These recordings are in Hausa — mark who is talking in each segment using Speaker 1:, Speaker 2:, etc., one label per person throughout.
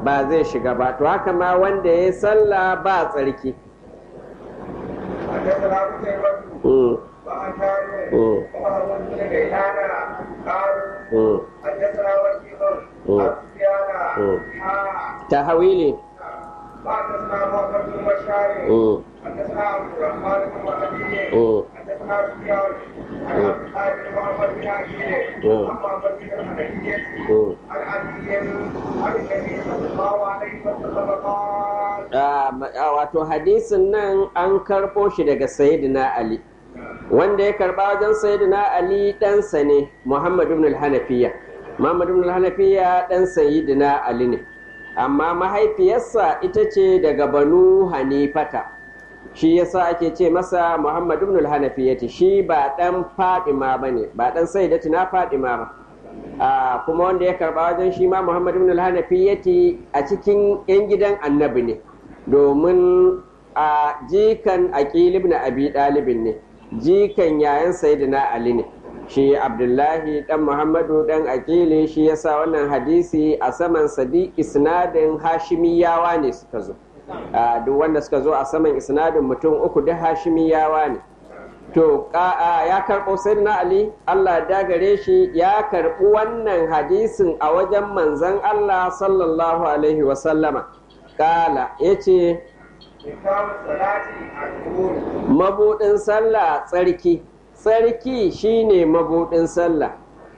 Speaker 1: ba zai shiga ba to haka ma wanda ya sallah ba tsarki
Speaker 2: حدثنا قتيبة
Speaker 1: Mm,
Speaker 2: وعن كامل
Speaker 1: Mm.
Speaker 2: وهارون بن غيلان قالوا
Speaker 1: mm.
Speaker 2: حدثنا وكيع
Speaker 1: Mm.
Speaker 2: عن سفيان
Speaker 1: Mm.
Speaker 2: حا
Speaker 1: tahawili
Speaker 2: وحدثنا محمد بن بشار
Speaker 1: Mm,
Speaker 2: حدثنا عبد الرحمن بن مهدي
Speaker 1: mm.
Speaker 2: حدثنا سفيان عن عبد الله بن محمد بن عقيل
Speaker 1: Mm.
Speaker 2: عن محمد بن الحنفية
Speaker 1: Mm.
Speaker 2: عن علي عن النبي صلى الله عليه وسلم قال
Speaker 1: Ah, ma- ah, wato hadisin nan an karɓo shi daga sayyidina ali wanda ya karɓa wajen sayyidina ali ɗansa ne muhammad ibn al-hanafiya muhammad ibn al-hanafiya ɗan sayyidina ali ne amma mahaifiyarsa ita ce daga banu hanifata shi yasa ake ce masa muhammad ibn al-hanafiyati shi ba ɗan fadima ba ne ba ɗan sayyidatina fadima ba Ah, kuma wanda ya karɓa wajen shi ma muhammad ibn al-hanafiyati a cikin 'yan gidan annabi ne domin a jikan aqil ibn abi dalibin ne jikan yayan sayyidina ali ne shi abdullahi dan muhammadu dan aqili shi yasa wannan hadisi a saman sadi isnadin hashimiyawa ne suka zo Ah, duk wanda suka zo a saman isnadin mutum uku da hashimiyawa ne to ka- a, ya karɓo sayyidina ali allah dagare shi ya karɓi wannan hadisin a wajen manzon allah sallallahu alaihi wasallama kala ya ce
Speaker 2: كتاب الصلاة الظهور
Speaker 1: mabuɗin sallah tsarki tsarki shine mabuɗin sallah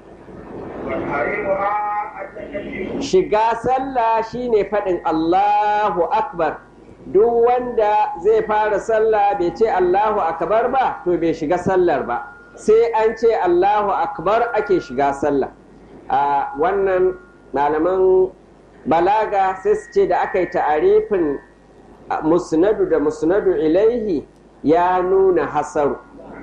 Speaker 2: وتحريمها التكبير
Speaker 1: shiga sallah shine faɗin allahu akbar duk wanda zai fara sallah bai ce allahu akbar ba to bai shiga sallar ba sai an ce allahu akbar ake shiga sallah a wannan malaman balaga sai su ce da aka yi ta'arifin musnadu da musnadu ilaihi ya nuna hasaru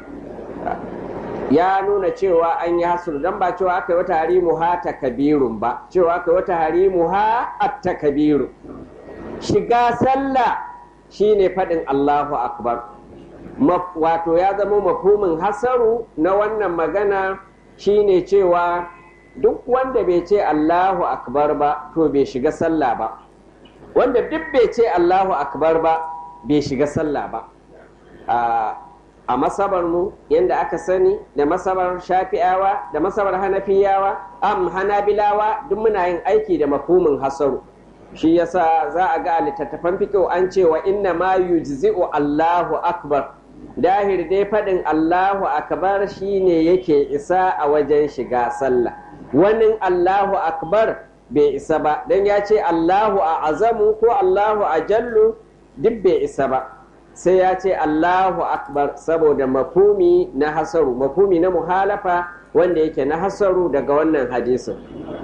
Speaker 1: ya nuna cewa an yi hasuru don ba cewa aka yi wata harimu ha ta kabirun ba cewa aka yi wata harimu ha ta kabiru shiga sallah shine faɗin allahu akbar Maf- wato ya zama mafhumin hasaru na wannan magana shine cewa duk wanda bai ce allahu akbar ba to bai shiga sallah ba wanda duk bai ce allahu akbar ba bai shiga sallah ba a a masabar mu yadda aka sani da masabar shafi'awa da masabar hanafiyawa am hanabilawa duk muna yin aiki da mafhumin hasaru shi yasa za a ga a littattafan fiƙo an cewa inna ma yujzi'u Allahu akbar dahir dai faɗin Allahu akbar shine yake isa a wajen shiga sallah wani Allahu akbar bai isa ba dan ya ce Allahu a azamu ko Allahu a jallu duk bai isa ba sai ya ce Allahu akbar saboda mafumi na hasaru mafumi na muhalafa wanda yake na hasaru daga wannan hadisin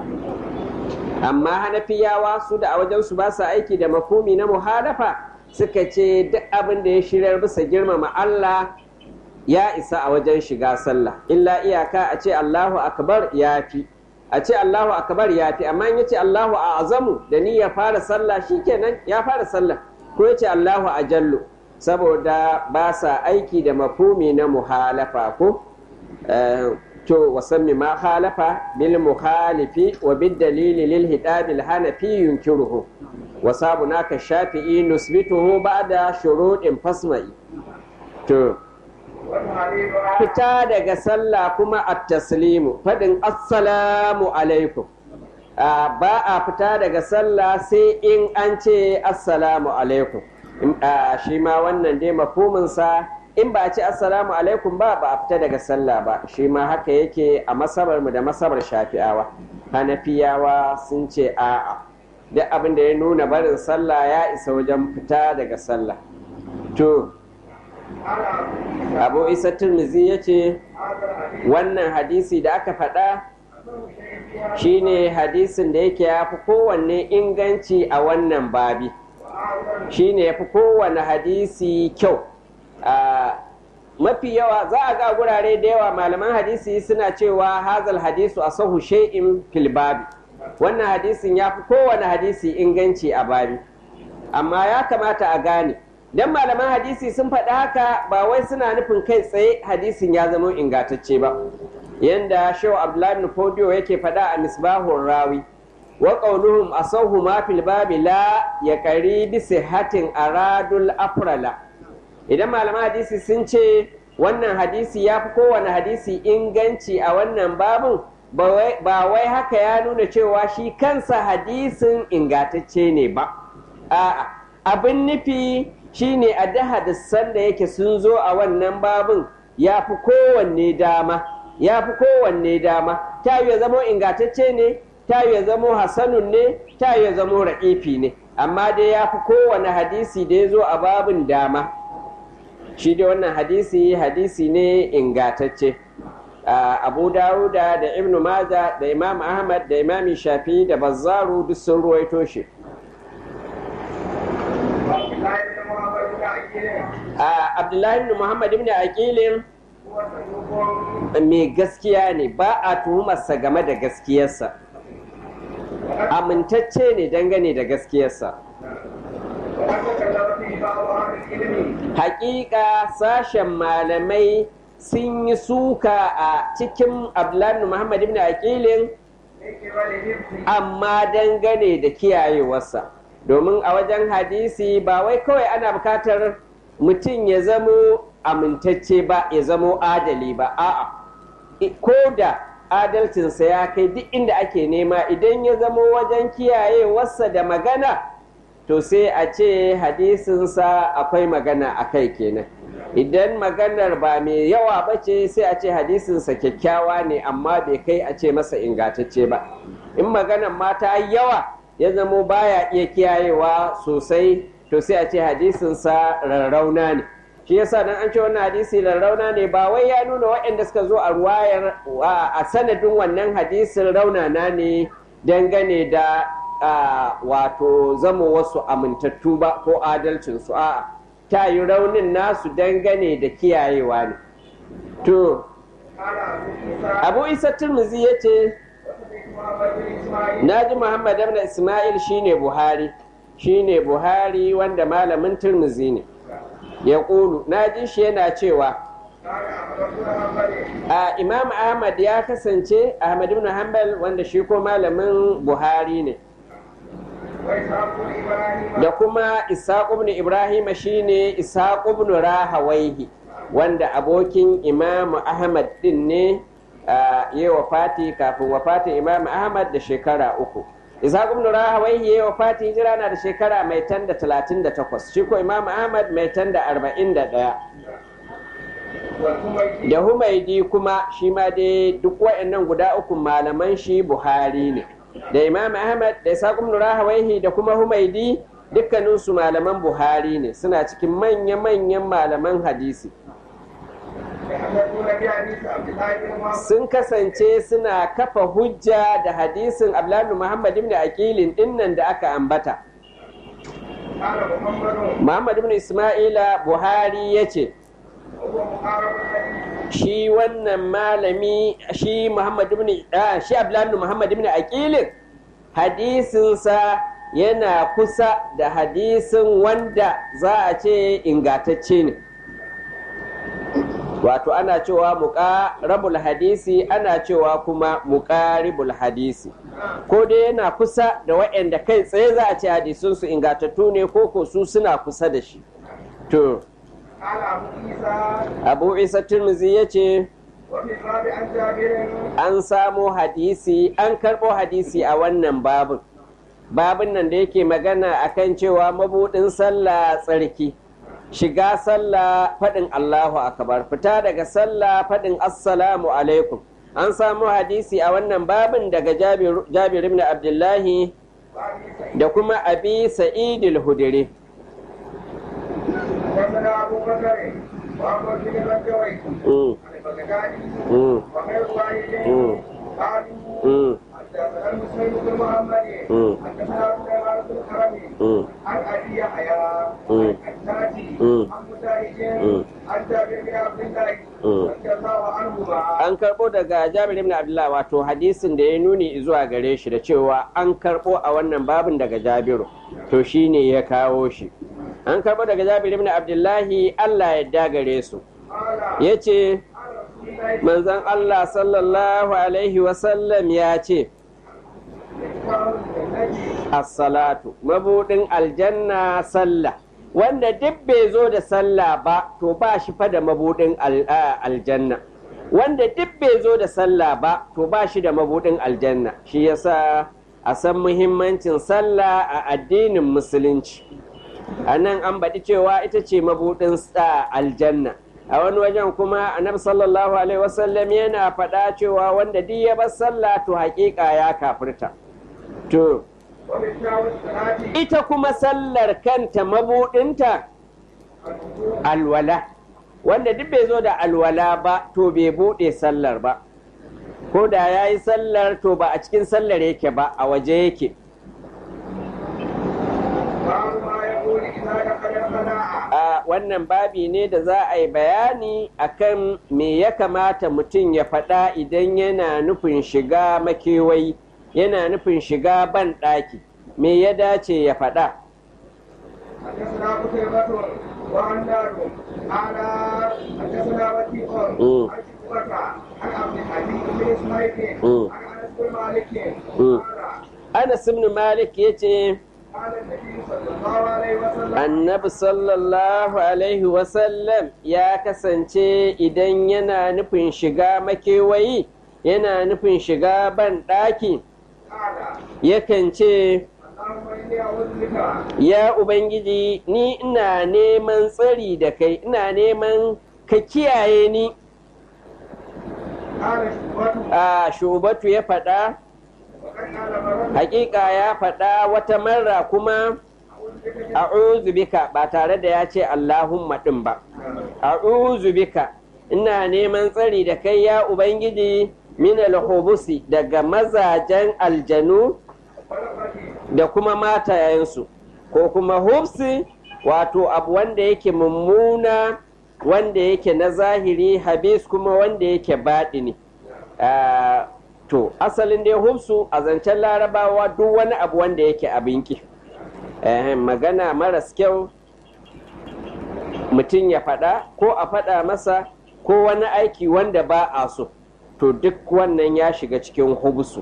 Speaker 1: amma hanafiyawa su da a wajensu ba su aiki da mafumi na muhalafa suka ce duk abin da ya shirar bisa girmama Allah ya isa a wajen shiga sallah illa iyaka a ce Allahu akbar ya fi a ce Allahu akbar ya fi amma in ya ce Allahu a azamu da ni ya fara sallah shikenan ya fara sallah ko ya ce Allahu a jallu saboda ba sa aiki da mafumi na muhalafa ko Eh, to wasammi ma halafa bil mukhalifi wa bid dalili lil hidabil hanafi yunkiruhu wa sabuna ka shafi'i nusbituhu ba'da shuruɗin fasma'i to
Speaker 2: وتحريمها
Speaker 1: fita daga sallah kuma at taslimu fadin assalamu alaikum Ah, ba a fita daga sallah sai in an ce assalamu alaikum In- ah, shi ma wannan dai mafhuminsa in ba a ce assalamu alaikum ba ba a fita daga sallah ba shi ma haka yake a masabar mu da masabar shafi'awa hanafiyawa sun ce a'a duk abin da ya nuna barin sallah ya isa wajen fita daga sallah to
Speaker 2: على
Speaker 1: abu isa turmizi ya ce
Speaker 2: هذا الحديث
Speaker 1: wannan hadisi da aka faɗa shine hadisin da yake ya fi kowanne inganci a wannan babi shine ya fi kowanne hadisi kyau a mafi yawa za a ga gurare da yawa malaman hadisi suna cewa hazal hadisu a sahu shay'in fil babi wannan hadisin ya fi kowanne hadisi inganci a babi amma ya kamata a gane dan malaman hadisi sun faɗi haka ba wai suna nufin kai tsaye hadisin ya zama ingantacce ba yanda shehu abdullahi ibn fodiyo yake faɗa a misbahun rawi wa qawluhum asahu ma fil babi la ya bi sihatin aradul afrala idan malaman hadisi sun ce wannan hadisi ya fi kowane hadisi inganci a wannan babin ba wai haka ya nuna cewa shi kansa hadisin ingantacce ne ba a'a abin nufi shine a da hadisan da yake sun zo a wannan babin ya fi kowanne dama ya fi kowanne dama ta ya zamo ingantacce ne ta ya zamo hasanun ne ta ya zamo ra'ifi ne amma dai ya fi kowane hadisi da ya zo a babin dama shi dai wannan hadisi hadisi ne ingantacce abu dawuda da ibnu maja da imam ahmad da imam shafi da bazzaru duk sun ruwaito shi abdullahi ibn muhammad ibn aqilin mai gaskiya ne ba a tuhumarsa game da gaskiyarsa amintacce ne dangane da gaskiyarsa hakika sashen malamai sun yi suka a cikin abdullahi muhammad ibn aqilin amma dangane da kiyayewarsa domin a wajen hadisi ba wai kawai ana bukatar mutum ya zamo amintacce ba ya zamo adali ba a'a ko da adalcinsa ya kai duk inda ake nema idan ya zamo wajen kiyayewarsa da magana to sai a ce hadisinsa akwai magana a kai kenan idan maganar ba mai yawa ba ce sai a ce hadisinsa kyakkyawa ne amma bai kai a ce masa ingantacce ba in maganar ma ta yawa ya zamo baya iya kiyayewa sosai to sai a ce hadisinsa rarrauna ne shi yasa dan an ce wannan hadisi rarrauna ne ba wai ya nuna waɗanda suka zo a ruwayar a sanadin wannan hadisin raunana ne dangane da wato zama wasu amintattu ba ko adalcinsu a'a ta yi raunin nasu dangane da kiyayewa ne to abu isa turmuzi ya ce na ji muhammad ibn ismail shine buhari shine buhari wanda malamin turmuzi ne ya ƙulu na ji shi yana cewa a imam ahmad ya kasance ahmad ibn hanbal wanda shi ko malamin buhari ne da kuma ishaq ibn ibrahim shine ishaq ibn rahawaihi wanda abokin imam ahmad din ne ya wafati kafin wafatin imam ahmad da shekara uku ishaq ibn rahawaihi ya wafati hijira na da shekara mai tan da talatin da takwas shi ko imam ahmad mai tan da arba'in da ɗaya da humaidi kuma shi ma dai duk wa'annan guda uku malaman shi buhari ne da imam ahmad da ishaq ibn rahawaihi da kuma humaidi dukkaninsu malaman buhari ne suna cikin manya-manyan malaman hadisi sun kasance suna kafa hujja da hadisin abdullahi muhammad ibn aqilin dinnan da aka ambata muhammad ibn isma'ila buhari ya ce shi wannan malami shi muhammad ibn shi abdullahi muhammad ibn aqilin hadisinsa yana kusa da hadisin wanda za a ce ingatacce ne wato ana cewa muƙarabul hadisi ana cewa kuma muƙaribul hadisi ko dai yana kusa da waɗanda kai tsaye za a ce hadisunsu ingatattu ne ko ko su suna kusa da shi to abu isa turmuzi ya ce an samo hadisi an karɓo hadisi a wannan babin babin nan da yake magana akan cewa mabuɗin sallah tsarki shiga sallah faɗin Allahu akbar fita daga sallah faɗin assalamu alaikum an samu hadisi a wannan babin daga jabir ibn abdullahi da kuma abi sa'idil hudiri
Speaker 2: حدثنا المسلم بن محمد حدثنا سليمان بن الحرمي عن ابي يحيى عن الناجي عن مجاهد عن جابر بن عبد الله رضي الله عنهما
Speaker 1: an karbo daga jabir ibn abdullah wato hadisin da ya nuni zuwa gare shi da cewa an karbo a wannan babin daga jabiru to shine ya kawo shi an karbo daga jabir ibn abdullahi allah ya dagare su ya ce manzon allah sallallahu alaihi wasallam ya ce as-salatu mabudin aljanna sallah wanda duk bai zo da sallah ba to ba shi fa da mabudin aljanna wanda duk bai zo da sallah ba to ba shi da mabudin aljanna shi yasa a san muhimmancin sallah a addinin musulunci a nan an baɗi cewa ita ce mabudin aljanna a wani wajen kuma annabi sallallahu alaihi wasallam yana faɗa cewa wanda duk ya bar sallah to haƙiƙa ya kafirta to ita kuma sallar kanta mabudinta alwala wanda duk bai zo da alwala ba to bai buɗe sallar ba ko da ya yi sallar to ba a cikin sallar yake ba a waje yake a wannan babi ne da za a yi bayani akan me ya kamata mutum ya faɗa idan yana nufin shiga makewayi yana nufin shiga ban ɗaki me ya dace ya faɗa
Speaker 2: حدثنا قتيبة وعنار قال حدثنا وكيع عن شعبة عن عبد الحميد بن اسماعيل عن انس بن مالك قال
Speaker 1: Anas ibn Malik ya ce,
Speaker 2: قال النبي صلى الله عليه وسلم
Speaker 1: Annabi sallallahu Alaihi wasallam ya kasance idan yana nufin shiga makewayi, yana nufin shiga ban ɗaki,
Speaker 2: قال
Speaker 1: yakan ce,
Speaker 2: اللهم اني اعوذ بك
Speaker 1: Ya Ubangiji, ni ina neman tsari da kai, ina neman ka kiyaye ni.
Speaker 2: قال شعبة
Speaker 1: A shubatu ya faɗa,
Speaker 2: وقد قال مرة
Speaker 1: hakika ya faɗa wata marra kuma
Speaker 2: اعوذ بك
Speaker 1: a'udhu bika ba tare da ya ce Allahumma ɗin ba. a'udhu bika ina neman tsari da kai ya ubangiji min alhubusi daga mazajen aljanu
Speaker 2: ولقد
Speaker 1: da kuma matayensu ko kuma hubsi wato abu wanda yake mummuna wanda yake na zahiri habis kuma wanda yake baɗini Ah, to asalin dai hubsu a zancen larabawa duk wani abu wanda yake abinki Eh, magana maras kyau mutum ya faɗa ko a faɗa masa ko wani aiki wanda ba a so to duk wannan ya shiga cikin hubsu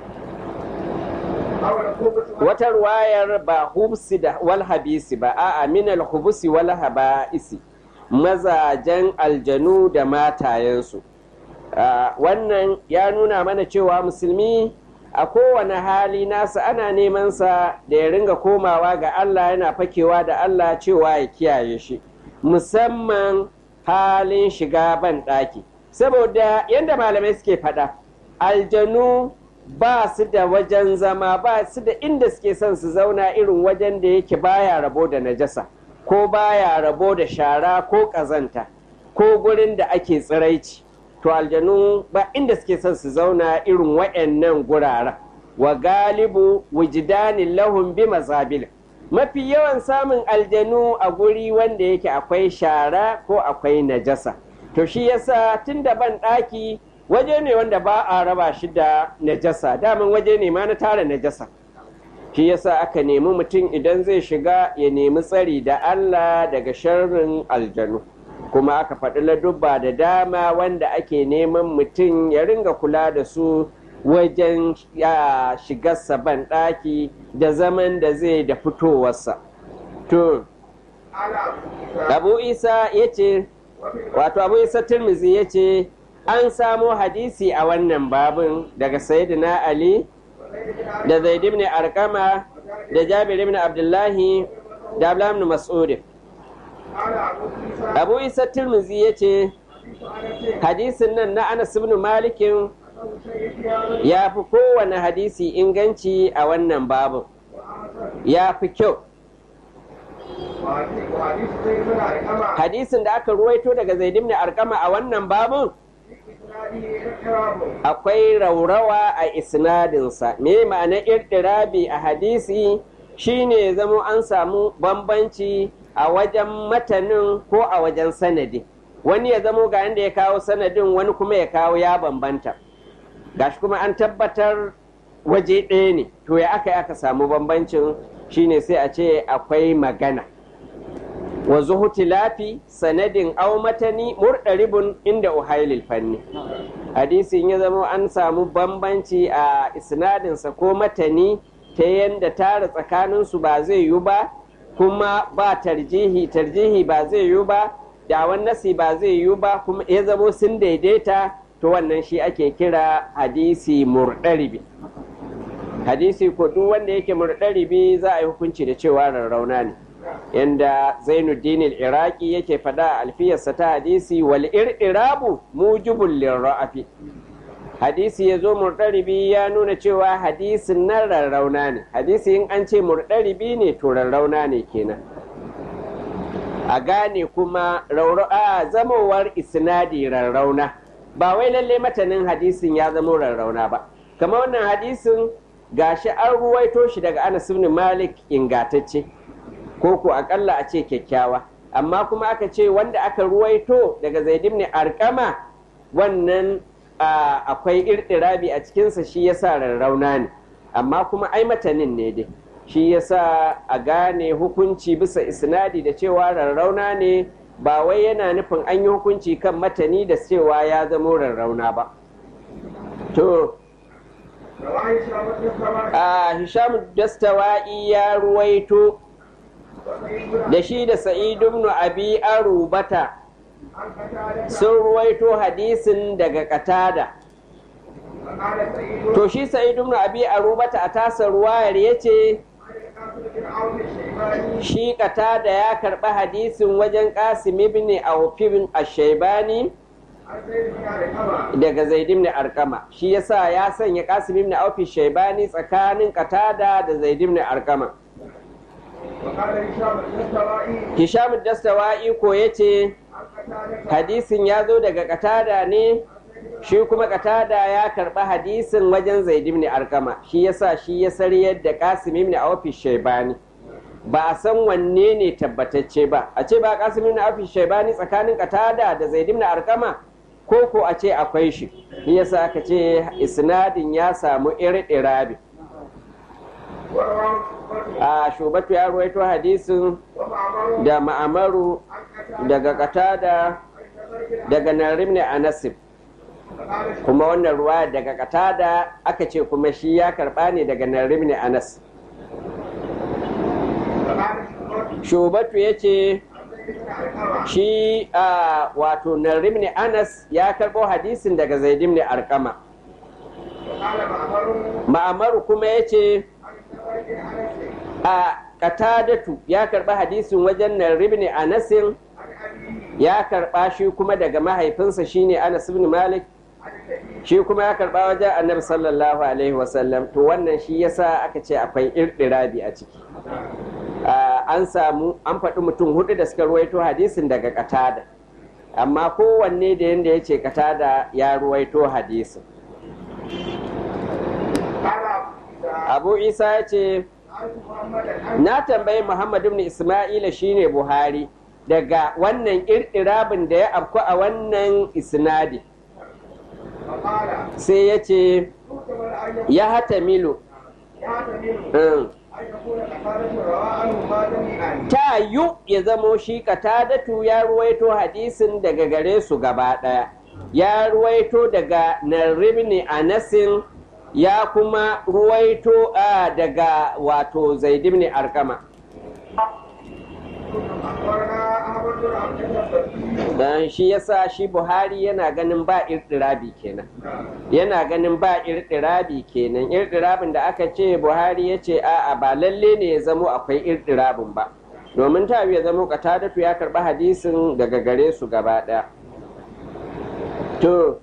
Speaker 2: او الخبث
Speaker 1: wata ruwayar ba hubsi da wal habisi ba a'a minal hubusi wal haba'isi mazajen aljanu da matayensu Ah, wannan ya nuna mana cewa musulmi a kowane hali nasa ana neman sa da ya ringa komawa ga Allah yana fakewa da Allah cewa ya kiyaye shi musamman halin shiga ban ɗaki saboda yadda malamai suke faɗa aljanu ba su da wajen zama ba su da inda suke son su zauna irin wajen da yake baya rabo da najasa ko baya rabo da shara ko ƙazanta ko gurin da ake tsiraici to aljanu ba inda suke son su zauna irin wa'annan guraren wa galibu wujidanin lahum bi mazabil mafi yawan samun aljanu a guri wanda yake akwai shara ko akwai najasa to shi yasa tun da ban ɗaki waje ne wanda ba a raba shi da najasa daman waje ne ma na tara najasa shi yasa aka nemi mutum idan zai shiga ya nemi tsari da Allah daga sharrin aljanu kuma aka faɗi ladubba da dama wanda ake neman mutum ya ringa kula da su wajen ya shigarsa ban ɗaki da zaman da zai da fitowarsa to
Speaker 2: على
Speaker 1: abu isa ya ce wato abu isa tirmizi ya ce an samo hadisi a wannan babin daga sayyidina ali da zaid ibn arkama da jabir ibn abdullahi da abdullahi ibn mas'ud
Speaker 2: على ابو عيسى
Speaker 1: abu isa tirmizi ya ce hadisin nan na anas ibn malikin ya fi kowane hadisi inganci a wannan babin ya fi kyau
Speaker 2: وحديث سيدنا علقمة
Speaker 1: hadisin da aka ruwaito daga zaid ibn arkama a wannan babin
Speaker 2: إسناده إكرام
Speaker 1: akwai raurawa a isnadinsa me ma'ana irtirabi a hadisi shine zamo an samu bambanci a wajen matanin ko a wajen sanadi wani ya zamo ga inda ya kawo sanadin wani kuma ya kawo ya bambanta gashi kuma an tabbatar waje ɗaya ne to ya aka yi aka samu bambancin shine sai a ce akwai magana wa zuhutilafi sanadin au matani murɗaribun inda uhailil fanni hadisin ya zama an samu bambanci a isnadinsa ko matani ta yadda tara tsakaninsu ba zai yi ba kuma ba tarjihi tarjihi ba zai yi ba dawon nasi ba zai yi ba kuma ya zamo sun daidaita to wannan shi ake kira hadisi murɗaribi hadisi ko duk wanda yake murɗaribi za a yi hukunci da cewa rarrauna ne yanda zainuddin iraki yake faɗa a alfiyarsa ta hadisi wal ir'irabu mujibul lirra'afi hadisi ya zo murɗaribi ya nuna cewa hadisin nan rarrauna ne hadisi in an ce murɗaribi ne to rarrauna ne kenan a gane kuma a zamowar isnadi rarrauna ba wai lalle matanin hadisin ya zamo rarrauna ba kamar wannan hadisin gashi an ruwaito shi daga anas ibn malik ingatacce ko ko akalla a ce kyakkyawa amma kuma aka ce wanda aka ruwaito daga zaid ibn arqama wannan akwai irɗirabi a cikinsa shi yasa rarrauna ne amma kuma ai matanin ne dai shi yasa a gane hukunci bisa isnadi da cewa rarrauna ne ba wai yana nufin an yi hukunci kan matani da cewa ya zamo rarrauna ba to a hisham dastawa'i ya ruwaito da shi da sa'idu ibn abi arubata sun ruwaito hadisin daga katada to shi sa'idu ibn abi arubata a tasa ruwayar ya ce shi katada ya karɓi hadisin wajen qasim ibn awfibin ashaibani daga zaid ibn arkama shi yasa ya sanya qasim ibn awfi shaibani tsakanin katada da zaid ibn arkama hisham dastawa'i ko yace hadisin ya zo daga katada ne shi kuma katada ya karɓi hadisin wajen zaid ibn arkama shi yasa shi ya sariyar da qasim ibn awfi shaibani ba a san wanne ne tabbatacce ba a ce ba qasim ibn awfi shaibani tsakanin katada da zaid ibn arkama ko ko a ce akwai shi shi yasa aka ce isnadin ya samu irɗirabi a shubatu ya ruwaito hadisin da ma'amaru daga katada daga narim ne a nasib kuma wannan ruwa daga katada aka ce kuma shi ya karba ne daga narim ne anas shubatu ya ce shi a wato narim ne anas ya karbo hadisin daga zaidim ne arkama ma'amaru kuma ya ce a katadatu ya karba hadisin wajen narim ne anasin ya karba shi kuma daga mahaifinsa shine anas ibn malik shi kuma ya karba wajen annabi sallallahu alaihi wasallam to wannan shi yasa aka ce akwai irdirabi a ciki an samu an faɗi mutum hudu da suka ruwaito hadisin daga katada amma kowanne da yadda ya ce katada ya ruwaito hadisin abu isa ya ce na tambayi muhammad ibn isma'ila shine buhari daga wannan irɗirabin da ya afku a wannan isnadi sai ya ce ya hata milo ta yu ya zamo shi katadatu ya ruwaito hadisin daga gare su gaba ɗaya ya ruwaito daga naribni anasin ya kuma ruwaito daga wato zaidibni arkama dan shi yasa shi buhari yana ganin ba irɗirabi kenan yana ganin ba irɗirabi kenan irɗirabin da aka ce buhari ya ce a'a ba lalle ne ya zamo akwai irɗirabin ba domin ta ya zamo katadatu ya karɓi hadisin daga gare su gaba ɗaya to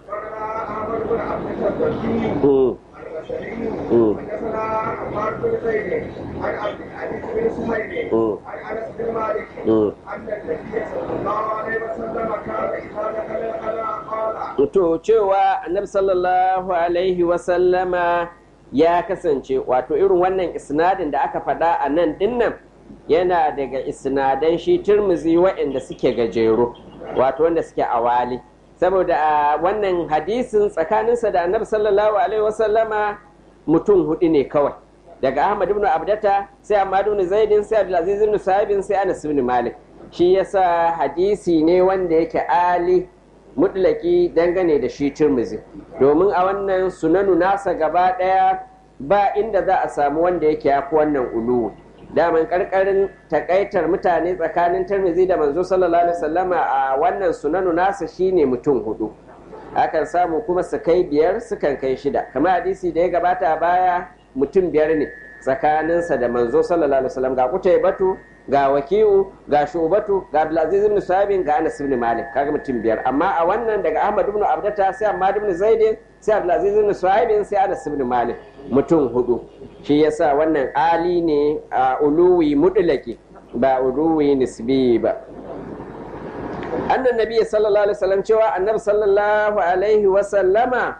Speaker 1: to cewa annabi sallallahu alaihi wasallama ya kasance wato irin wannan isnadin da aka faɗa a nan dinnan yana daga isnadan shi turmuzi waɗanda suke gajeru wato wanda suke awali saboda a wannan hadisin tsakaninsa da annabi sallallahu alaihi wasallama mutum hudu ne kawai daga ahmad ibn abdata sai ahmad ibn zaidin sai abdulaziz ibn sahibin sai anas ibn malik shi yasa hadisi ne wanda yake ali mutlaki dangane da shi turmuzi domin a wannan sunanu nasa gaba daya ba inda za a samu wanda yake yafi wannan uluwi daman karkarin takaitar mutane tsakanin tirmizi da manzo sallallahu alaihi wasallama a wannan sunanu nasa shine mutum hudu akan samu kuma su kai biyar sukan kai shida kamar hadisi da ya gabata a baya mutum biyar ne tsakaninsa da manzo sallallahu alaihi wasallam ga kutai batu ga waki'u ga shubatu ga abdulaziz ibn sabin ga anas ibn malik kaga mutum biyar amma a wannan daga ahmad ibn abdata sai ahmad ibn zaidin sai abdulaziz ibn sabin sai anas ibn malik mutum hudu shi yasa wannan ali ne a uluwi mudlaki ba uluwi nisbi ba annan nabi sallallahu alaihi wasallam cewa annabi sallallahu alaihi wasallama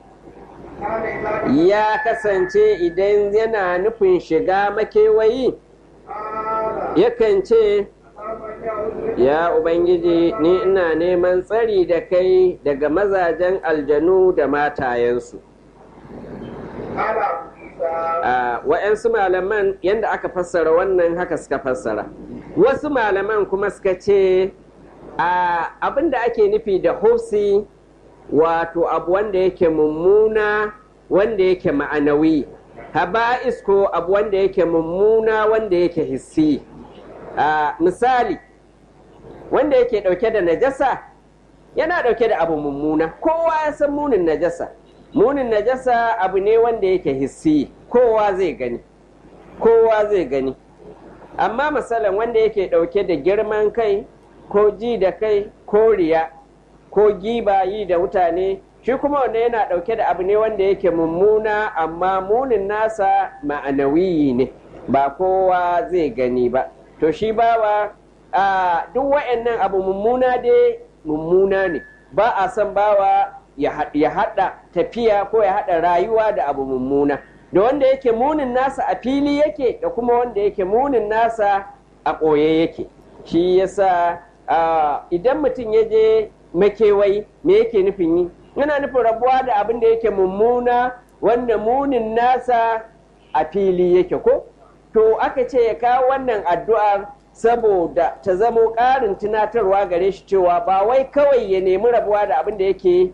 Speaker 1: ya kasance idan yana nufin shiga makewayi yakan ce ya ubangiji ni ina neman tsari da kai daga mazajen aljanu da matayensu a wa'yansu malaman yadda aka fassara wannan haka suka fassara wasu malaman kuma suka ce abin da ake nufi da hofsi wato abu wanda yake mummuna wanda yake ma'anawi haba'is ko abu wanda yake mummuna wanda yake hissi misali wanda yake dauke da najasa yana dauke da abu mummuna kowa ya san munin najasa munin najasa abu ne wanda yake hissi kowa zai gani kowa zai gani amma misalin wanda yake dauke da girman kai ko ji da kai ko riya ko giba yi da mutane shi kuma wanda yana ɗauke da abu ne wanda yake mummuna amma munin nasa ma'anawiyi ne ba kowa zai gani ba to shi bawa a duk wa'annan abu mummuna dai mummuna ne ba a son bawa ya haɗa tafiya ko ya haɗa rayuwa da abu mummuna da wanda yake munin nasa a fili yake da kuma wanda yake munin nasa a ɓoye yake shi yasa idan mutum ya je makewayi me yake nufin yi yana nufin rabuwa da abin da yake mummuna wanda munin nasa a fili yake ko to aka ce ya kawo wannan addu'ar saboda ta zamo ƙarin tunatarwa gare shi cewa ba wai kawai ya nemi rabuwa da abin da yake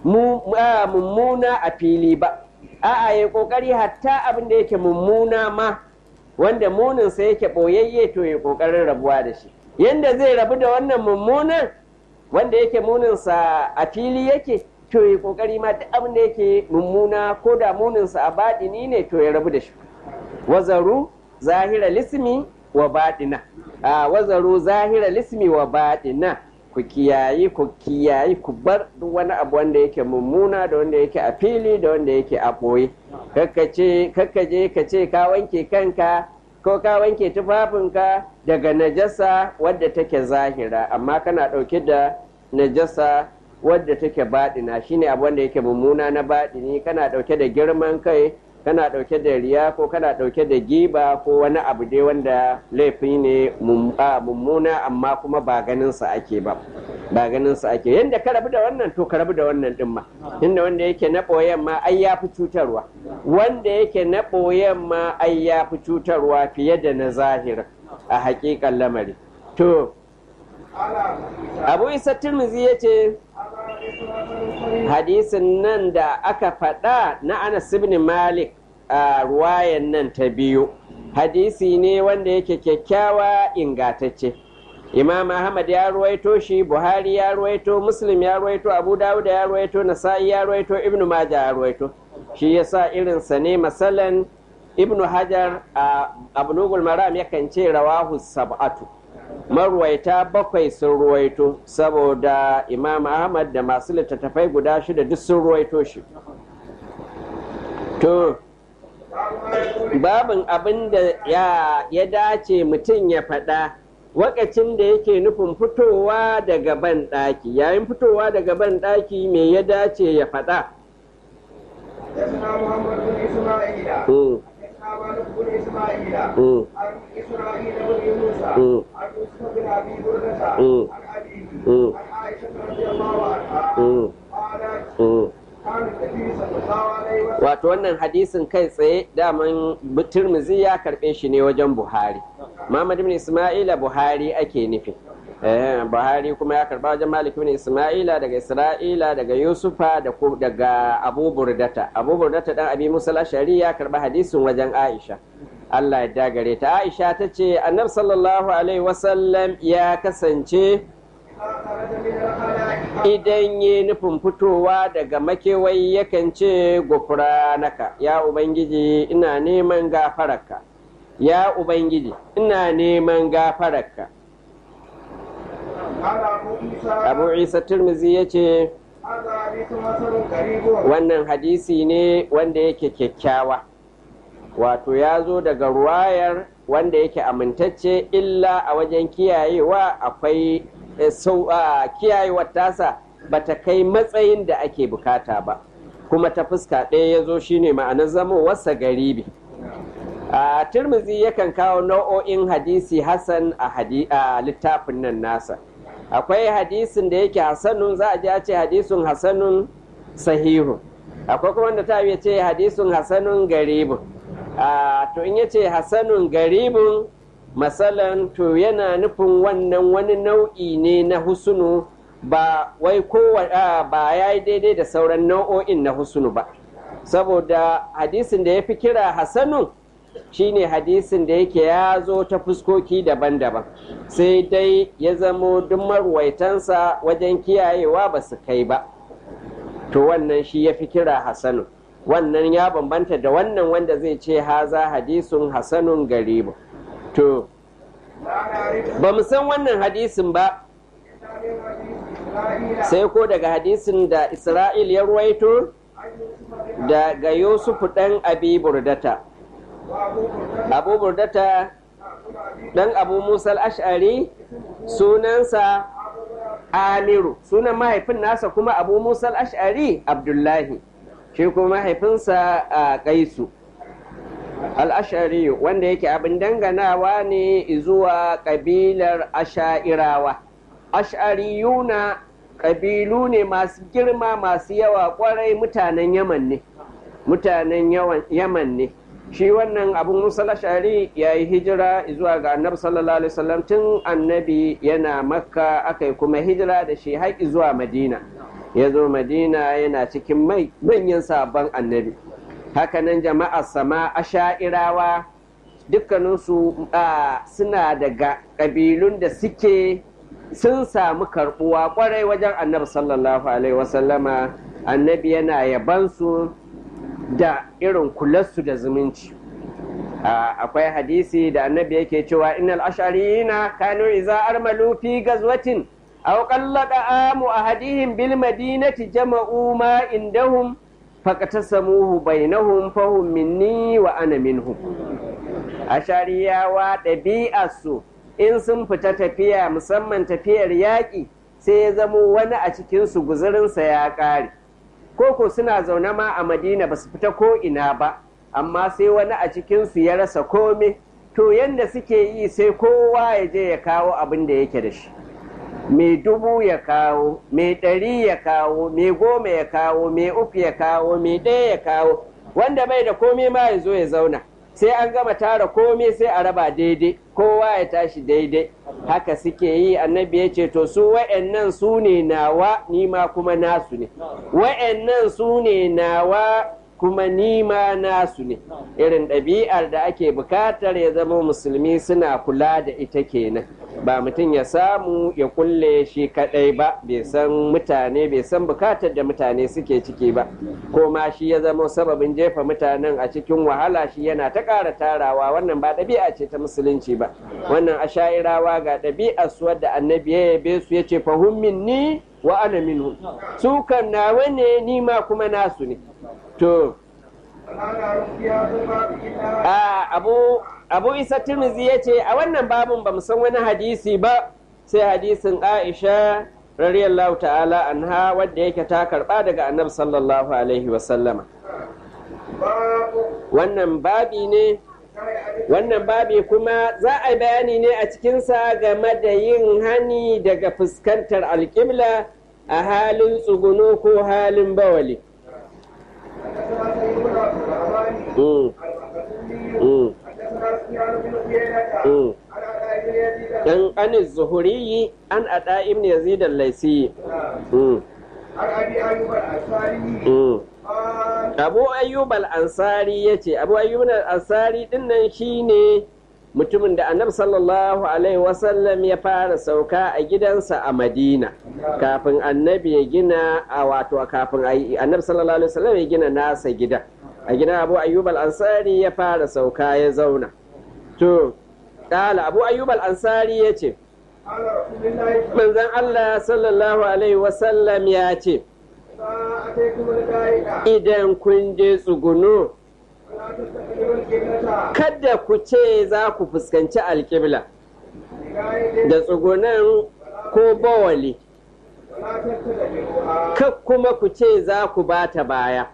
Speaker 1: mummuna a fili ba a'a ya ƙoƙari hatta abin da yake mummuna ma wanda muninsa yake ɓoyayye to ya ƙoƙarin rabuwa da shi yanda zai rabu da wannan mummunan wanda yake muninsa a fili yake to ya kokari ma duk abin da yake mummuna ko da muninsa a baɗini ne to ya rabu da shi wazaru zahira lismi wa baɗina a wazaru zahira lismi wa baɗina ku kiyayi ku kiyayi ku bar duk wani abu wanda yake mummuna da wanda yake a fili da wanda yake a ɓoye kakkaje ka ce ka wanke kanka ko ka wanke tufafinka daga najasa wadda take zahira amma kana ɗauke da najasa wadda take baɗina shine abu wanda yake mummuna na baɗini kana ɗauke da girman kai kana ɗauke da riya ko kana ɗauke da giba ko wani abu dai wanda laifi ne mummuna amma kuma ba ganinsa ake ba ba ganinsa ake yadda ka rabu da wannan to ka rabu da wannan ɗin ma inda wanda yake na ɓoyen ma ai ya fi cutarwa wanda yake na ɓoyen ma ai ya fi cutarwa fiye da na zahira a haƙiƙan lamari to abu isa turmizi ya ce hadisin nan da aka faɗa na anas ibn malik a ruwayan nan ta biyu hadisi ne wanda yake kyakkyawa ingatacce imam ahmad ya ruwaito shi buhari ya ruwaito muslim ya ruwaito abu dawud ya ruwaito nasa'i ya ruwaito ibn majah ya ruwaito shi yasa irinsa ne masalan ibn hajar a abnugul maram yakan ce rawahu sab'atu marwaita bakwai sun ruwaito saboda imam ahmad da masu littattafai guda shida duk sun ruwaito shi to babin abin da ya dace mutum ya faɗa wakacin da yake nufin fitowa daga ban ɗaki yayin fitowa daga ban ɗaki me ya dace ya faɗa
Speaker 2: مالك بن اسماعيل عن اسرائيل بن يونس عن يوسف بن ابي برده عن ابيه عن عائشه رضي الله عنها قالت
Speaker 1: Wato wannan hadisin kai tsaye daman Turmuzi ya karɓe shi ne wajen Buhari. Muhammad ibn Ismaila Buhari ake nufi. buhari kuma ya karba wajen malik bin isma'ila daga isra'ila daga yusufa da daga abu burdata abu burdata dan abi musa ashari ya karba hadisin wajen aisha allah ya dagare ta aisha ta ce annabi sallallahu alaihi wasallam ya kasance idan yi nufin fitowa daga makewai yakan ce naka ya ubangiji ina neman gafararka ya ubangiji ina neman gafararka abu isa turmizi ya ce wannan hadisi ne wanda yake kyakkyawa wato ya zo daga ruwayar wanda yake amintacce illa a wajen kiyayewa akwai kiyayewar tasa ba ta kai matsayin da ake bukata ba kuma ta fuska ɗaya ya zo shine ma'anar zamowarsa garibi a turmizi yakan kawo nau'o'in hadisi hassan a littafin nan nasa akwai hadisin da yake hasanun za a ji a ce hadisun hasanun sahihu akwai kuma wanda ta ce hadisun hasanun garibin to in yace hasanun garibin masalan to yana nufin wannan wani nau'i ne na husunu ba wai kowa ba ya yi daidai da sauran nau'o'in na husunu ba saboda hadisin da ya fi kira hasanun shine hadisin da yake ya zo ta fuskoki daban-daban sai dai ya zamo duk marwaitansa wajen kiyayewa ba su kai ba to wannan shi ya fi kira hasanun wannan ya bambanta da wannan wanda zai ce haza hadisun hasanun garibu to ba mu san wannan hadisin ba sai ko daga hadisin da isra'il ya ruwaito daga yusufu ɗan abi burdata abu burdata ɗan abu musal ash'ari sunansa amiru sunan mahaifin nasa kuma abu musal ash'ari abdullahi shi kuma mahaifinsa a kaisu al'ashari wanda yake abin danganawa ne zuwa ƙabilar asha'irawa ash'ariyuna ƙabilu ne masu girma masu yawa ƙwarai mutanen yaman ne mutanen yaman ne shi wannan abin musa ash'ari ya yi hijira zuwa ga annabi sallallahu alaihi wasallam tun annabi yana makka aka yi kuma hijira da shi haƙi zuwa madina ya zo madina yana cikin manyan sabon annabi hakanan jama'ar sama asha'irawa dukkaninsu suna daga ƙabilun da suke sun samu karɓuwa ƙwarai wajen annabi sallallahu alaihi wasallama annabi yana yabansu da irin kularsu da zumunci akwai hadisi da annabi yake cewa innal ashariyina kanu iza armalu fi gazwatin aw qallada amu ahadihim bil madinati jama'u ma indahum faqatasamuhu bainahum fahum minni wa ana minhum ashariyawa ɗabi'arsu in sun fita tafiya musamman tafiyar yaƙi sai ya zamo wani a cikinsu guzurinsa ya ƙare koko suna zaune ma a madina ba su fita ko ina ba amma sai wani a cikinsu ya rasa kome to yadda suke yi sai kowa ya je ya kawo abin da yake da shi mai dubu ya kawo mai ɗari ya kawo mai goma ya kawo mai uku ya kawo mai ɗaya ya kawo wanda bai da kome ma ya zo ya zauna sai an gama tara kome sai a raba daidai kowa ya tashi daidai haka suke yi annabi ya ce to su wa'annan su ne nawa nima kuma nasu ne wa'annan su ne nawa kuma nima nasu ne irin ɗabi'ar da ake bukatar ya zama musulmi suna kula da ita kenan ba mutum ya samu ya kulle shi kadai ba bai san mutane bai san bukatar da mutane suke ciki ba ko ma shi ya zama sababin jefa mutanen a cikin wahala shi yana ta ƙara tarawa wannan ba ɗabi'a ce ta musulunci ba wannan asha'irawa ga ɗabi'ar su wadda annabi ya yabe su ya ce fahim minni wa ana minhum su kan nawa ne ni ma kuma nasu ne to a abu abu isa tirmizi ya ce a wannan babin ba san wani hadisi ba sai hadisin aisha radiyallahu ta'ala anha wadda yake ta karba daga annabi sallallahu alaihi wasallama wannan babi ne wannan babi kuma za a bayani ne a cikinsa game da yin hani daga fuskantar alƙibla a halin tsuguno ko halin bawali. Mm. Mm. dan anis zuhuri an ada ibn yazid al-laisi mm.
Speaker 2: عن ابي ايوب الانصاري
Speaker 1: mm.
Speaker 2: قال
Speaker 1: abu ayyub al-ansari ya ce abu ayyub al-ansari dinnan shine mutumin da annabi sallallahu alaihi wasallam ya fara sauka a gidansa a madina kafin annabi ya gina a wato kafin ayi- annabi sallallahu alaihi wasallam ya gina nasa gida a gidan abu ayyub al-ansari ya fara sauka ya zauna to kala abu ayyub al-ansari ya ce
Speaker 2: قال رسول الله
Speaker 1: manzon allah sallallahu alaihi wasallam ya ce
Speaker 2: اذا اتيتم الغائط
Speaker 1: idan kun je tsuguno
Speaker 2: فلا تستقبلوا القبلة
Speaker 1: kada ku ce za ku fuskanci alƙibla
Speaker 2: بغائط
Speaker 1: da tsugunan ko bawali
Speaker 2: ولا تستدبروها
Speaker 1: kak kuma ku ce za ku bata baya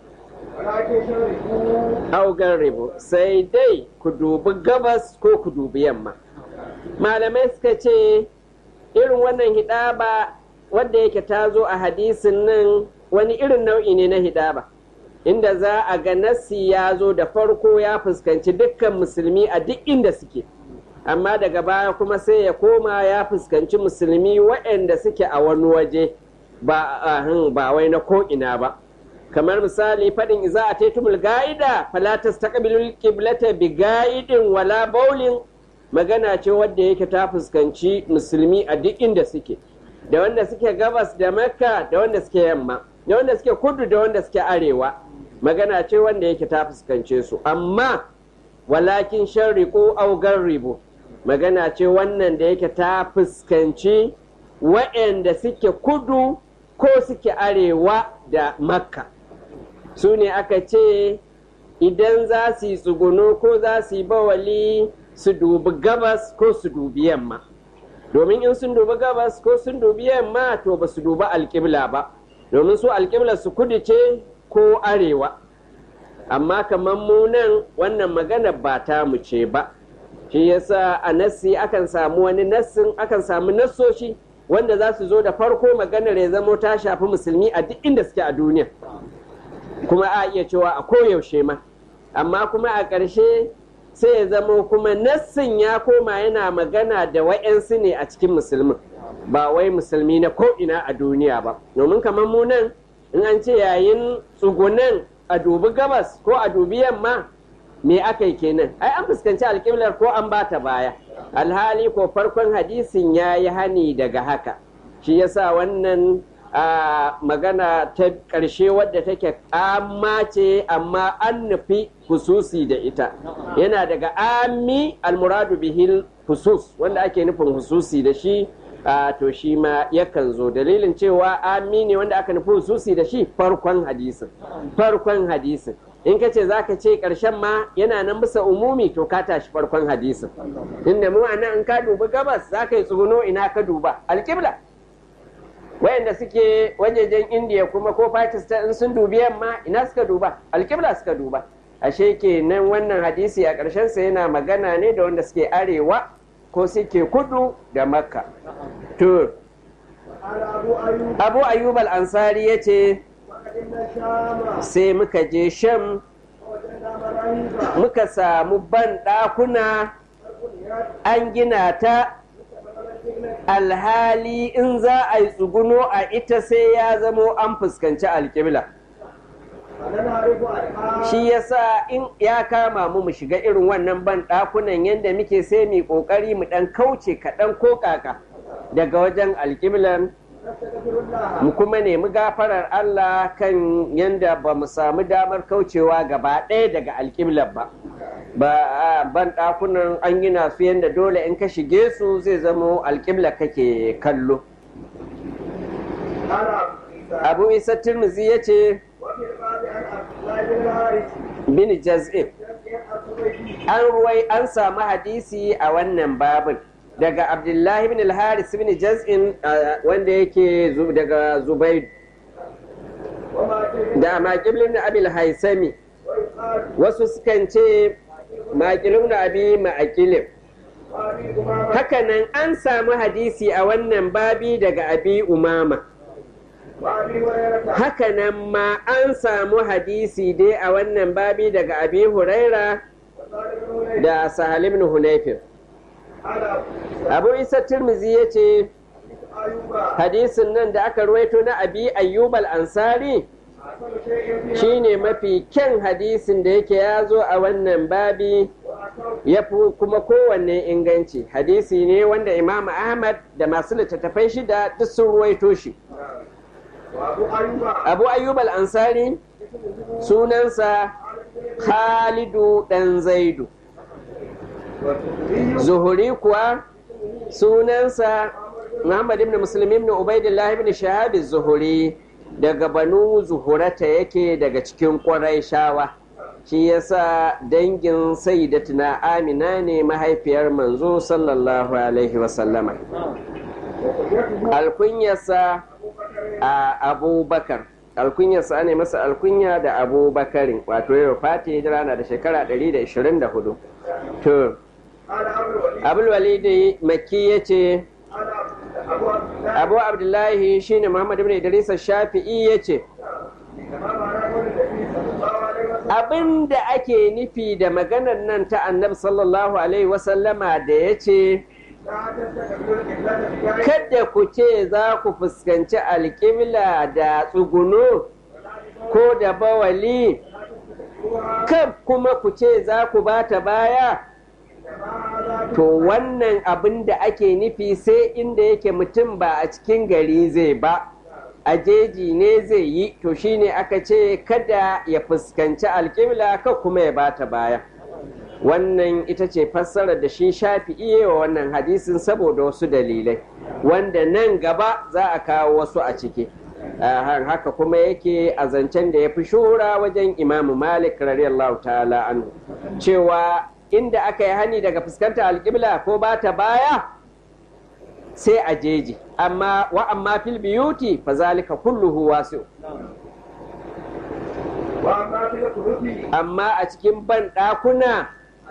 Speaker 2: ولكن شركوا
Speaker 1: augan ribu sai dai ku dubi gabas ko ku dubi yamma malamai suka ce irin wannan hidaba wadda yake ta zo a hadisin nan wani irin nau'i ne na hidaba inda za a ga nassi ya zo da farko ya fuskanci dukkan musulmi a duk inda suke amma daga baya kuma sai ya koma ya fuskanci musulmi waɗanda suke a wani waje ba ahin, ba wai na ko'ina ba kamar misali faɗin iza a taitumul ga'ida falatas ta ƙabilul ƙiblata bi ga'idin wala baulin magana ce wadda yake ta fuskanci musulmi a duk inda suke da wanda suke gabas da makka da wanda suke yamma da wanda suke kudu da wanda suke arewa magana ce wanda yake ta fuskance su amma walakin sharriqu aw garribu magana ce wannan da yake ta fuskanci wa'anda suke kudu ko suke arewa da makka su ne aka ce idan za su yi tsuguno ko za su yi bawali su dubi gabas ko su dubi yamma domin in sun dubi gabas ko sun dubi yamma to ba su dubi alƙibla ba domin su alƙibla su kudu ce ko arewa amma kamar mu nan wannan magana ba ta mu ce ba shi yasa a nassi akan samu wani nassin akan samu nassoshi wanda za su zo da farko maganar ya zamo ta shafi musulmi a duk inda suke a duniya kuma a iya cewa a koyaushe ma amma kuma a ƙarshe sai ya zamo kuma nassin ya koma yana magana da wa'yansu ne a cikin musulmin ba wai musulmi na ko'ina a duniya ba domin kamar mu nan in an ce yayin tsugunan a dubi gabas ko a dubi yamma me aka yi kenan ai an fuskanci alƙiblar ko an bata baya alhali ko farkon hadisin ya yi hani daga haka shi yasa wannan a magana ta ƙarshe wadda take amma ce amma an nufi hususi da ita yana daga ami almuradu bihil husus wanda ake nufin hususi da shi a to shi ma yakan zo dalilin cewa ami ne wanda aka nufi hususi da shi farkon hadisin farkon hadisin in ka ce za ka ce ƙarshen ma yana nan bisa umumi to ka tashi farkon hadisin inda mu nan in ka dubi gabas za ka yi tsuguno ina ka duba alƙibla wayanda suke wajejen indiya kuma ko pakistan in sun dubi yamma ina suka duba alƙibla suka duba ashe kenan wannan hadisi a ƙarshen sa yana magana ne da wanda suke arewa ko suke kudu da makka to
Speaker 2: قال أبو أيوب
Speaker 1: abu ayyub al-ansari ya ce
Speaker 2: وقدمنا الشام
Speaker 1: sai muka je sham
Speaker 2: ووجدنا مراهيب
Speaker 1: muka samu ban ɗakuna
Speaker 2: فبنيت
Speaker 1: an gina ta alhali in za a yi tsuguno a ita sai ya zamo an fuskanci alƙibla
Speaker 2: فننعرف عنها
Speaker 1: shi yasa in ya kama mu mu shiga irin wannan ban ɗakunan yadda muke sai mu ƙoƙari mu ɗan kauce kaɗan ko kaka daga wajen alƙiblan
Speaker 2: نستغفر الله
Speaker 1: mu kuma nemi gafarar Allah kan yadda ba mu samu damar kaucewa gaba ɗaya daga alƙiblar ba ba a ban ɗakunan an gina su yadda dole in ka shige su zai zamo alƙibla kake kallo
Speaker 2: قال أبو عيسى
Speaker 1: abu isa tirmizi ya ce
Speaker 2: وفي الباب عن عبد الله بن الحارث
Speaker 1: bin jaz'ib
Speaker 2: جزء الصبيحي
Speaker 1: an ruwai an samu hadisi a wannan babin daga abdullahi bin al-haris bin jaz'in uh, wanda yake zu- daga zubaid
Speaker 2: وما تجد
Speaker 1: da maƙiblin na abil haisami
Speaker 2: ويقال
Speaker 1: wasu sukan ce maƙilin na abi ma'aƙilin
Speaker 2: وأبي أمامة
Speaker 1: hakanan an samu hadisi a wannan babi daga abi umama
Speaker 2: وأبي هريرة
Speaker 1: hakanan ma an samu hadisi dai a wannan babi daga abi huraira
Speaker 2: وصالح بن هنيف
Speaker 1: da sahal ibn hunayfin abu isa tirmizi ya ce hadisin nan da aka ruwaito na abi ayyub al-ansari shine mafi kyan hadisin da yake ya zo a wannan babi ya fi kuma kowanne inganci hadisi ne wanda imam ahmad da masu littattafai shida duk sun ruwaito shi abu ayyub al-ansari sunansa khalidu dan zaidu zuhuri kuwa sunansa muhammad ibn muslim ibn ubaidillah ibn shahab zuhuri daga banu zuhurata yake daga cikin ƙwarai shawa shi yasa dangin sayyidatuna amina ne mahaifiyar manzo sallallahu alaihi wasallama alkunyarsa a abubakar alkunyarsa ne masa alkunya da abubakarin wato yau fati hijira na da shekara 124 to abulwalidi maki ya ce abu abdullahi shine muhammad ibn idris shafi'i ya ce abin da ake nufi da maganar nan ta annabi sallallahu alaihi wasallama da ya ce kada ku ce za ku fuskanci alƙibla da tsuguno ko da bawali kan kuma ku ce za ku bata baya to wannan abin da ake nufi sai inda yake mutum ba a cikin gari zai ba a jeji ne zai yi to shine aka ce kada ya fuskanci alƙibla ka kuma ya bata baya wannan ita ce fassarar da shi shafi iya wa wannan hadisin saboda wasu dalilai wanda nan gaba za a kawo wasu a ciki haka kuma yake a zancen da ya fi shura wajen imamu malik radiyallahu ta'ala anhu cewa inda aka yi hani daga fuskantar alƙibla ko ba ta baya sai a jeji amma wa amma fil biyuti fa zalika kulluhu wasi'u amma a cikin ban ɗakuna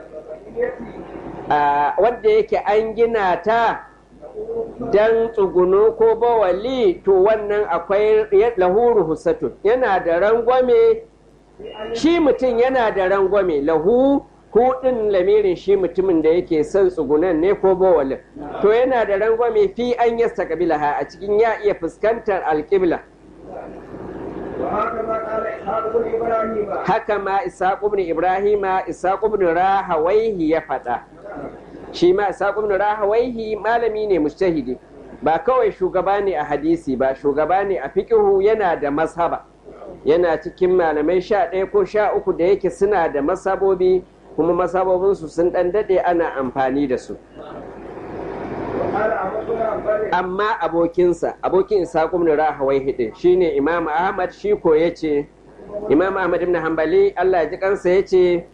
Speaker 1: wadda yake an gina ta dan tsuguno ko bawali to wannan akwai lahuru husatun yana da rangwame shi mutum yana da rangwame lahu hudin lamirin shi mutumin da yake son tsugunan ne ko bawalin to yana da rangwame fi an yasta kabila ha a cikin ya iya fuskantar alƙibla haka ma isaq ibn ibrahima isaq ibn rahawaihi ya faɗa shi ma isaq ibn rahawaihi malami ne mujtahidi ba kawai shugaba ne a hadisi ba shugaba ne a fiqihu yana da mazhaba yana cikin malamai sha ɗaya ko sha uku da yake suna da masabobi kuma masabobinsu sun ɗan daɗe ana amfani da su amma abokinsa abokin isaƙum ibn rahawai hidin shine imam ahmad shi ko ya ce imam ahmad ibn hanbali allah ya ji kansa ya ce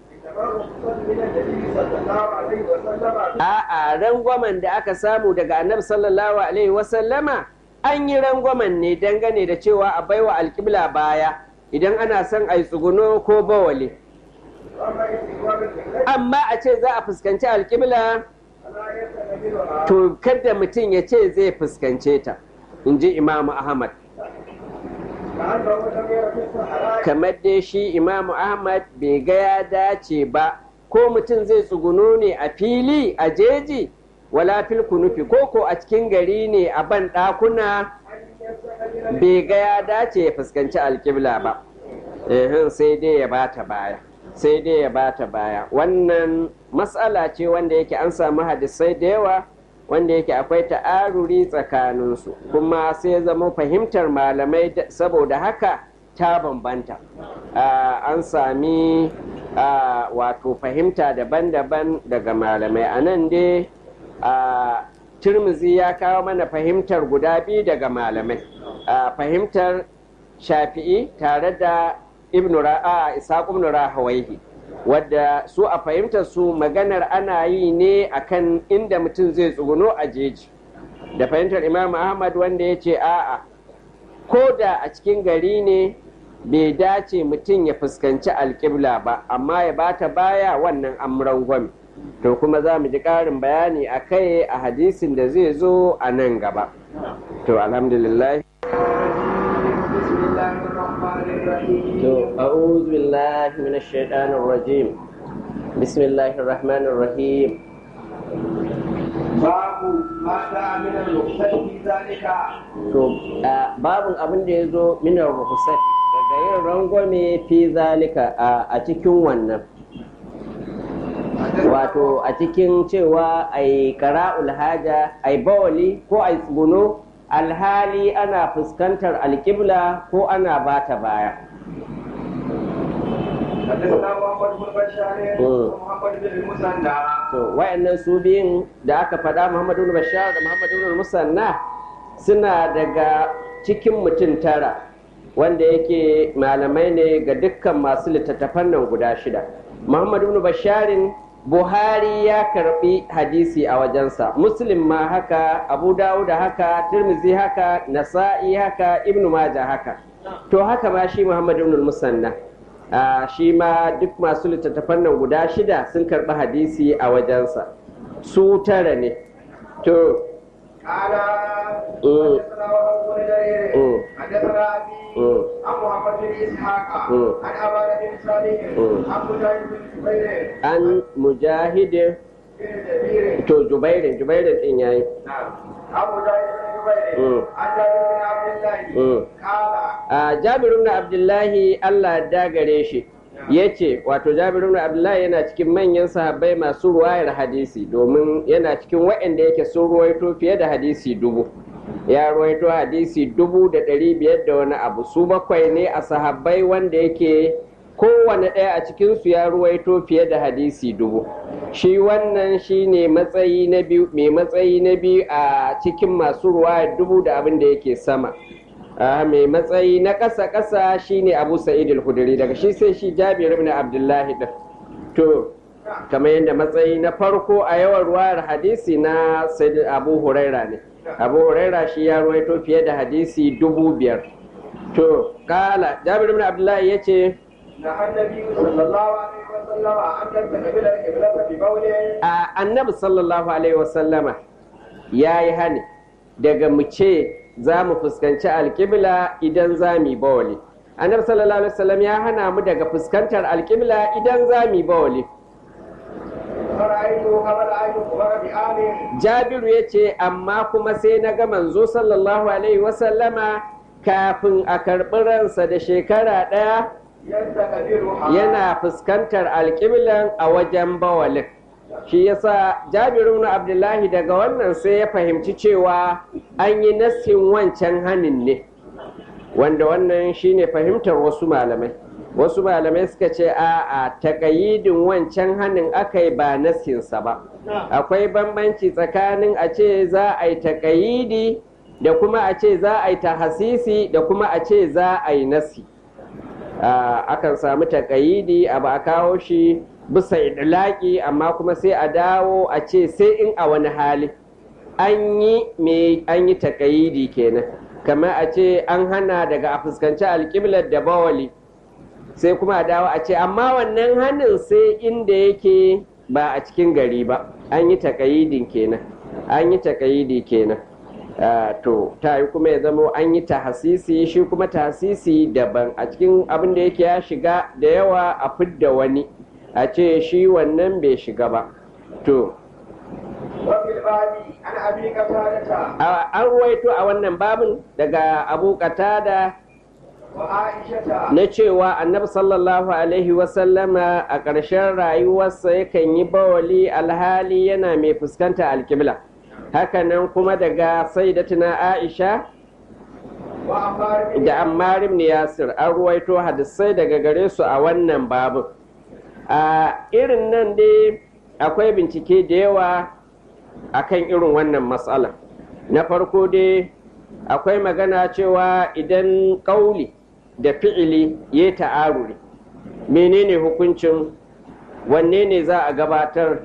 Speaker 1: a'a rangwamen da aka samu daga annabi sallallahu alaihi wasallama an yi rangwamen ne dangane da cewa a baiwa alƙibla baya idan ana son a yi tsuguno ko bawale amma a ce za a fuskanci alƙibla to kada mutum ya ce zai fuskance ta in ji imamu ahmad kamar dai shi imamu ahmad bai ga ya dace ba ko mutum zai tsuguno ne a fili a jeji wala fil kunufi ko ko a cikin gari ne a ban ɗakuna bai ga ya dace ya fuskanci alƙibla ba sai dai ya bata baya sai dai ya bata baya wannan matsala ce wanda yake an samu hadisai da yawa wanda yake akwai ta'aruri tsakaninsu kuma sai zama fahimtar malamai saboda haka ta bambanta an sami wato fahimta daban-daban daga malamai a nan dai turmuzi ya kawo mana fahimtar guda biyu daga malamai fahimtar shafi'i tare da ibn ra'a isaq ibn rahawaihi wadda su a fahimtar su maganar ana yi ne akan inda mutum zai tsuguno a jeji da fahimtar imam ahmad wanda ya ce a'a ko da a cikin gari ne bai dace mutum ya fuskanci alƙibla ba amma ya bata baya wannan amuran gwami to kuma za mu ji ƙarin bayani a kai a hadisin da zai zo a nan gaba to alhamdulillah To, أعوذ بالله من الشيطان الرجيم بسم الله الرحمن الرحيم
Speaker 2: باب ما جاء من الرخصة في ذلك
Speaker 1: to a babin abin da ya zo minar ruhusat daga yin rangwame fi zalika a- a cikin wannan wato a cikin cewa a yi kara'ul haja a yi bawali ko a yi tsuguno alhali ana fuskantar alƙibla ko ana bata baya
Speaker 2: حدثنا محمد بن بشار
Speaker 1: مم.
Speaker 2: ومحمد بن المثنى
Speaker 1: to wayannan su biyun da aka faɗa muhammadu bin bashar da muhammadu bin musanna suna daga cikin mutum tara wanda yake malamai ne ga dukkan masu littattafan nan guda shida muhammadu bin basharin buhari ya karbi hadisi a wajensa muslim ma haka abu dawuda haka tirmizi haka nasa'i haka ibnu majah haka to haka ma shi muhammadu bin musanna Ah, shi ma duk masu littattafan nan guda shida sun karɓi hadisi a wajensa su tara ne to
Speaker 2: قال
Speaker 1: مم.
Speaker 2: حدثنا وهب بن جرير
Speaker 1: مم.
Speaker 2: حدثنا ابي
Speaker 1: مم.
Speaker 2: عن محمد بن اسحاق
Speaker 1: مم.
Speaker 2: عن ابان بن صالح
Speaker 1: مم.
Speaker 2: عن مجاهد بن جبير
Speaker 1: an mujahidin
Speaker 2: بن جبير
Speaker 1: to jubairin jubairin din yayi
Speaker 2: نعم عن مجاهد بن جبير
Speaker 1: مم.
Speaker 2: عن جابر بن عبد الله
Speaker 1: مم.
Speaker 2: قال
Speaker 1: a jabir ibn abdullahi Allah ya dagare shi yace wato jabir ibn abdullahi yana cikin manyan sahabbai masu ruwayar hadisi domin yana cikin waɗanda yake sun ruwaito fiye da hadisi dubu ya ruwaito hadisi dubu da ɗari biyar da wani abu su bakwai ne a sahabbai wanda yake kowane ɗaya a cikinsu ya ruwaito fiye da hadisi dubu shi wannan shi ne matsayi na biyu mai matsayi na biyu a cikin masu ruwayar dubu da abin da yake sama Ah, mai matsayi na ƙasa ƙasa shine abu sa'id al-hudri daga shi sai shi jabir ibn abdullahi din to kamar yadda matsayi na farko a yawan ruwayar hadisi na sayyid abu huraira ne abu huraira shi ya ruwaito fiye da hadisi dubu biyar to kala jabir ibn abdullahi ya ce
Speaker 2: نهى النبي صلى الله عليه وسلم ان تستقبل القبلة ببول
Speaker 1: a annabi sallallahu alaihi wasallama ya yi hani daga mu ce za mu fuskanci alƙibla idan za mu yi bawali annabi sallallahu alaihi wasallam ya hana mu daga fuskantar alƙibla idan za mu yi bawali
Speaker 2: فرأيته قبل أن يخبر بآمن
Speaker 1: jabiru ya ce amma kuma sai na ga manzo sallallahu alaihi wasallama kafin a karɓi ransa da shekara ɗaya
Speaker 2: يستقبلها
Speaker 1: yana fuskantar alƙiblan a wajen bawalin shi yasa jabiru na abdullahi daga wannan sai ya fahimci cewa an yi nassin wancan hanin ne wanda wannan shine fahimtar wasu malamai wasu malamai suka ce a a takayidin wancan hanin aka yi ba nassinsa ba akwai bambanci tsakanin a ce za a yi takayidi da kuma a ce za a yi tahasisi da kuma a ce za a yi nasi Ah, akan samu takayidi abu a kawo shi bisa idlaki amma kuma sai a dawo a ce sai in a wani hali an yi me an yi takayidi kenan kamar a ce an hana daga a fuskanci alƙiblar da bawali sai kuma a dawo a ce amma wannan hannun sai inda yake ba a cikin gari ba an yi takayidin kenan an yi takayidi kenan Ah, to ta yi kuma ya zama an yi tahasisi shi kuma tahasisi daban a cikin abin da yake ya shiga da yawa a fidda wani a ce shi wannan bai shiga ba to
Speaker 2: وفي الباب عن أبي قتادة
Speaker 1: a- an ruwaito a wannan babin daga abu qatada
Speaker 2: وعائشة
Speaker 1: na cewa annabi sallallahu alaihi wasallama a ƙarshen rayuwarsa yakan yi bawali alhali yana mai fuskanta alkibla hakanan kuma daga sayyidatuna aisha
Speaker 2: وعمار بن
Speaker 1: da ammar ibn yasir an ruwaito hadisai daga gare su a wannan babin a irin nan dai akwai bincike da yawa akan irin wannan matsala na farko dai akwai magana cewa idan ƙauli da fi'ili ya ta'aruri menene hukuncin wanne ne za a gabatar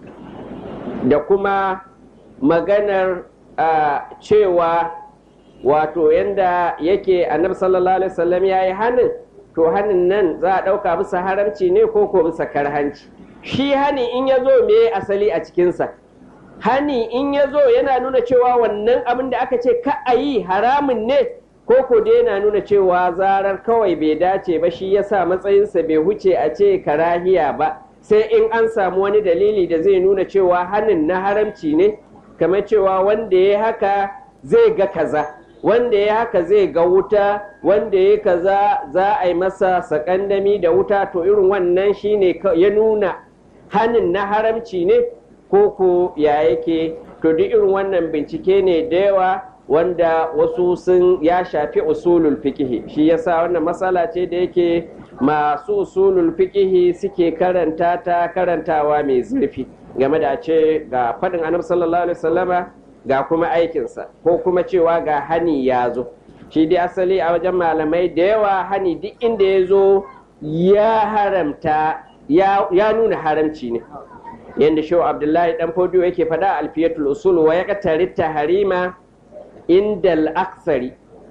Speaker 1: da kuma maganar a, cewa wato yanda yake annabi sallallahu alaihi wasallam ya yi hannun to hannun nan za a ɗauka bisa haramci ne ko ko bisa karhanci shi hani in ya zo me asali a cikinsa hani in ya zo yana nuna cewa wannan abin da aka ce ka a yi haramun ne ko ko dai yana nuna cewa zarar kawai bai dace ba shi yasa matsayinsa bai huce a ce karahiya ba sai in an samu wani dalili da zai nuna cewa hanin na haramci ne kamar cewa wanda ya haka zai ga kaza wanda ya haka zai ga wuta wanda ya kaza za a yi masa sakandami da wuta to irin wannan shine ya nuna hanin na haramci ne ko ko ya yake to duk irin wannan bincike ne da yawa wanda wasu sun ya shafi usulul fikihi shi yasa wannan matsala ce da yake masu usulul fikihi suke karanta ta karantawa mai zurfi game da ce ga faɗin annabi sallallahu alaihi wasallama ga kuma aikinsa ko kuma cewa ga hani ya zo shi dai asali a wajen malamai da yawa hani duk inda ya zo ya haramta ya nuna haramci ne yadda shi abdullahi dan fodiyo yake faɗa alfiyatul usul wa ya katari taharima indal aksari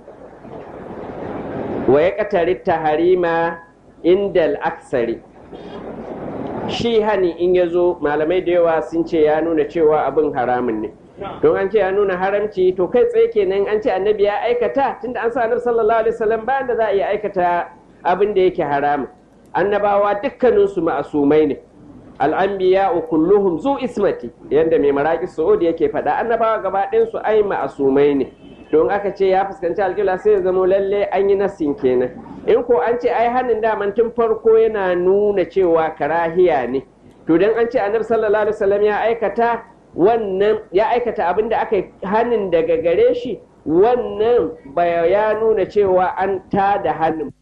Speaker 1: wa ya katari taharima indal aksari shi hani in ya zo malamai da yawa sun ce ya nuna cewa abin haramun ne don an ce ya nuna haramci to kai tsaye kenan an ce annabi ya aikata tunda an sa annabi sallallahu alaihi wasallam bayan da za a iya aikata abin da yake haramun annabawa dukkaninsu ma'asumai ne al'anbiya kulluhum zu ismati yadda mai maraƙi su'udi yake faɗa annabawa gaba su ai ma'asumai ne don aka ce ya fuskanci alƙibla sai ya zamo lalle an yi nasin kenan in ko an ce ai hannun daman tun farko yana nuna cewa karahiya ne to dan an ce annabi sallallahu alaihi wasallam ya aikata wannan ya aikata abin da aka hannun daga gare shi wannan ya nuna cewa an tada hannun